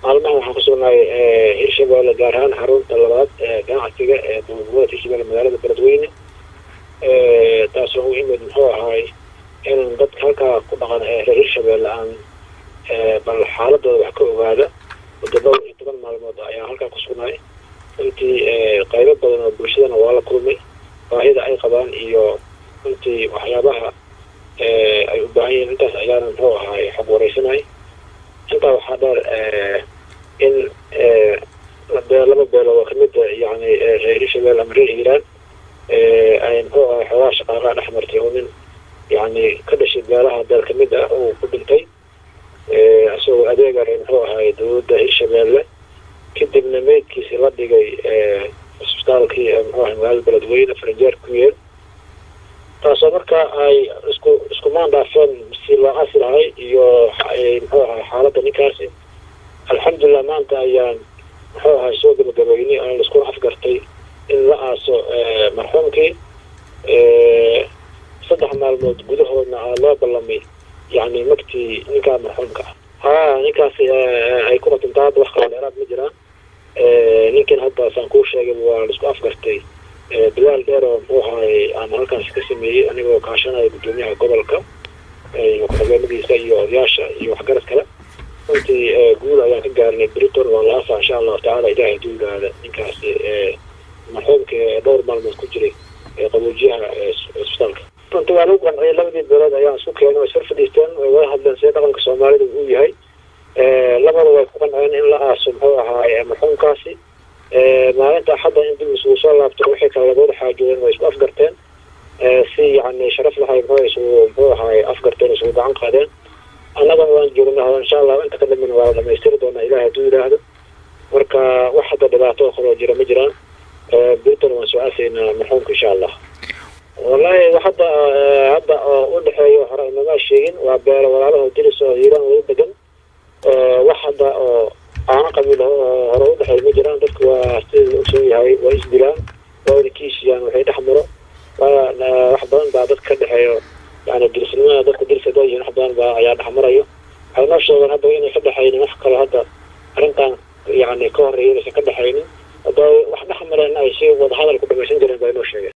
maalmahan waxaan kusugnahay hirshabelle gaar ahaan xarunta labaad ee ganacsiga ee dowladgoboleed hirshabelle magaalada beledweyne taasoo u imid muxuu ahaay inaan dadka halkaa ku dhaqan ee reer hirshabelle aan bal xaaladooda wax ka ogaada muddo dhowr iyo toban maalmood ayaan halkaa kusugnahay runtii qaybo badan oo bulshadana waa la kulmay baahida ay qabaan iyo runtii waxyaabaha ay u baahan yihiin intaas ayaana muxuu ahaay xog wareysanay intaa waxaa dheer in laba beelood oo kamid yani reer hirshabelle ama reer hiiraan ay muxuu ahay xoogaha shaqaalaha dhex martay oo nin yani ka dhashay beelaha beel kamid ah oo ku dhintay isagoo adeegare muxuu ahay dowladda hirshabelle kadibna meydkiisi la dhigay cisbitaalkii muxuu ahay magaalada beledweyne farinjeer ku yeel taasoo markaa ay isku isku maan dhaafeen si loo asi lahay iyo muxuu ahay xaaladda ninkaasi alxamdulilah maanta ayaan muxuu ahay soo gabagabeynay aan laiskuna afgartay in la aaso marxuumkii saddex maalmood gudahoodna aa loo ballamay yani magtii ninkaa marxuumka ah ha ninkaasi ay ku qatintaa hadda wax kalo dheeraad ma jiraan ninkan hadda saan kuu sheegay waa laisku afgartay bilaal dheer oo muxuu ahay aan halkaas ka sameeyey anigoo kaashanaya guddoomiyaha gobolka iyo ku-xigeenadiisa iyo odayaasha iyo waxgarad kale runtii guul ayaan ka gaarnay briton waa la aasaa insha allahu tacala ilaahay duugaada ninkaasi marxuumka dhowr maalmood ku jiray qaboojiyaha cisbitaalka runtii waa lagu qanciyay labadii beelood ayaan isku keenay way sar fadhiisteen way wada hadleen sida dhaqanka soomaalida uu yahay labada way ku qanceen in la aaso muxuu ahaay marxuumkaasi maalinta axadda in dib isugu soo laabto wixii kale labada xaajoodeen way isku afgarteen si yani sharaf lahay muxuu isugu muxuu ahaay afgarteen isugu gacan qaadeen annagana waan joognaa insha allah inta ka dambena waa la dhamaystiri doonaa ilahay hadduu yidhaahdo marka wax hadda dhibaato oo kaloo jira ma jiraan briton waan soo aasaynaa marxuumka insha allah wallahi hadda hadda oo u dhexeeyo hore inama sheegin waa beelo walaalaho diris oo hiiraan wada degan wax hadda oo aana qabiil hore u dhexeeyo ma jiraan dadku waa sida la ogsoon yahay waa isdilaan waa wada kiishiyaan waxay dhex maro wax badan baa dadka ka dhexeeyo yani dirisnimada dadka diris hadaa yihiin wax badan baa ayaa dhex marayo waxay noo sheegeen hadda inay ka dhexaynin wax kale hadda arrintan yani ka horeeya inaysan ka dhexaynin hadda wax dhex mareen ay si wada hadal ku dhamaysan jireen baa inoo sheegeen